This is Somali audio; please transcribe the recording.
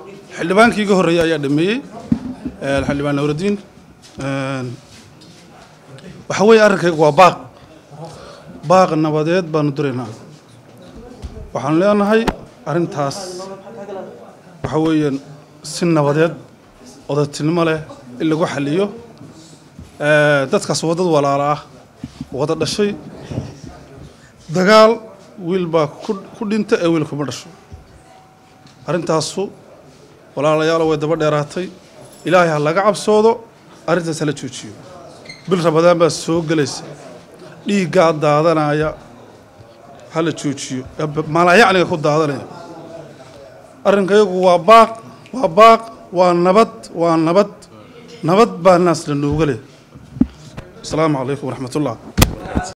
xildhibaankii iga horreeyey ayaa dhameeyey xildhibaan nuuraddiin waxa weeye arrinkaygu waa baaq baaq nabadeed baanu duraynaa waxaanu leenahay arrintaas waxa weeyaan si nabadeed odatinimo leh in lagu xaliyo dadkaas waa dad walaala ah wada dhashay dagaal wiil baa ku dhinta ee wiil kuma dhasho arrintaasu walaalayaalo way daba dheeraatay ilaahay ha laga cabsoodo arrintaas hala joojiyo bil rabadaan baa soo gelaysa dhiiggaa daadanaya hala joojiyo maalayacniga ku daadanaya arrinkayagu waa baaq waa baaq waa nabad waa nabad nabad baa naas la nooga leh asalaamu calaykum waraxmat ullah